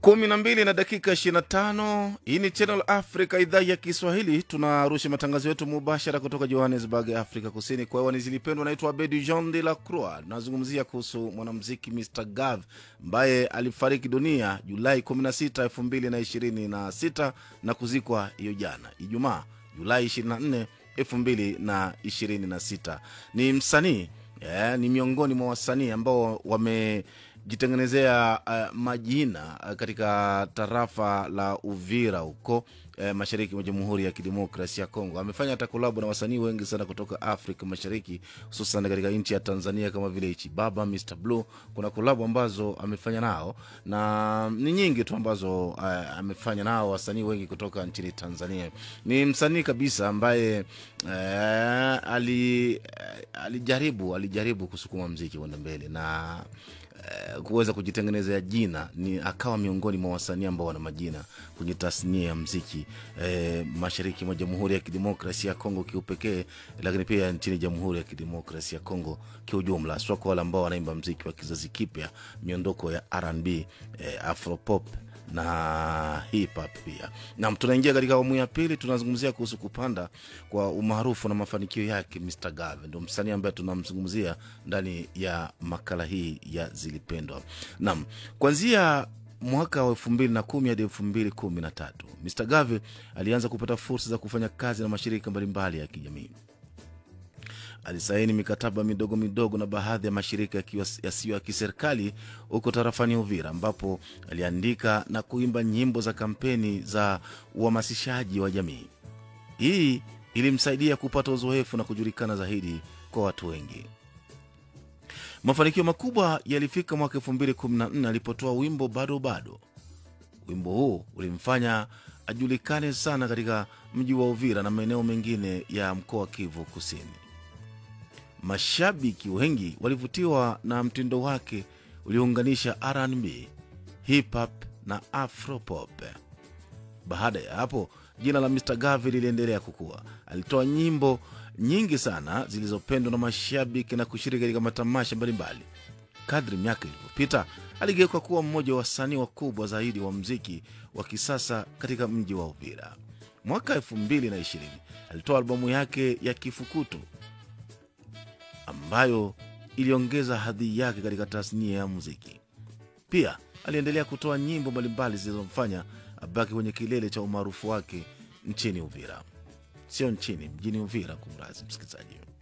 kumi na mbili na dakika 25 hii ni channel africa idhaa ya kiswahili tunarusha matangazo yetu mubashara kutoka johannesburg afrika kusini kwa hewani zilipendwa naitwa abedi jean de la croix nazungumzia kuhusu mwanamziki mr gav ambaye alifariki dunia julai 16 2026 na kuzikwa hiyo jana ijumaa julai 24 2026 ni msanii yeah, ni miongoni mwa wasanii ambao wamejitengenezea uh, majina uh, katika tarafa la uvira huko eh, mashariki mwa jamhuri ya kidemokrasia ya kongo amefanya hata kolabo na wasanii wengi sana kutoka afrika mashariki hususan katika nchi ya tanzania kama vile ichibaba mr blue kuna kolabo ambazo amefanya nao na ni nyingi tu ambazo uh, amefanya nao wasanii wengi kutoka nchini tanzania ni msanii kabisa ambaye uh, ali, uh, alijaribu alijaribu kusukuma mziki kwenda mbele na eh, kuweza kujitengenezea jina ni akawa miongoni mwa wasanii ambao wana majina kwenye tasnia ya mziki eh, mashariki mwa jamhuri ya kidemokrasia ya kongo kiupekee lakini pia nchini jamhuri ya kidemokrasia ya kongo kiujumla sio kwa wale ambao wanaimba mziki wa kizazi kipya miondoko ya rnb eh, afropop na hip hop pia nam tunaingia katika awamu ya pili tunazungumzia kuhusu kupanda kwa umaarufu na mafanikio yake mr gave ndo msanii ambaye tunamzungumzia ndani ya makala hii ya zilipendwa nam kuanzia mwaka wa elfu mbili na kumi hadi elfu mbili kumi na tatu mr gave alianza kupata fursa za kufanya kazi na mashirika mbalimbali ya kijamii alisaini mikataba midogo midogo na baadhi ya mashirika yasiyo ya kiserikali huko tarafani Uvira, ambapo aliandika na kuimba nyimbo za kampeni za uhamasishaji wa jamii. Hii ilimsaidia kupata uzoefu na kujulikana zaidi kwa watu wengi. Mafanikio makubwa yalifika mwaka 2014 alipotoa wimbo bado bado. Wimbo huu ulimfanya ajulikane sana katika mji wa Uvira na maeneo mengine ya mkoa wa Kivu Kusini. Mashabiki wengi walivutiwa na mtindo wake uliounganisha RnB, hip hop na afropop. Baada ya hapo, jina la Mr Gavi liliendelea kukua. Alitoa nyimbo nyingi sana zilizopendwa na mashabiki na kushiriki katika matamasha mbalimbali. Kadri miaka ilivyopita, aligeuka kuwa mmoja wa wasanii wakubwa zaidi wa mziki wa kisasa katika mji wa Uvira. Mwaka 2020 alitoa albamu yake ya Kifukutu ambayo iliongeza hadhi yake katika tasnia ya muziki. Pia aliendelea kutoa nyimbo mbalimbali zilizomfanya abaki kwenye kilele cha umaarufu wake nchini Uvira, sio nchini, mjini Uvira. Kumrazi msikilizaji.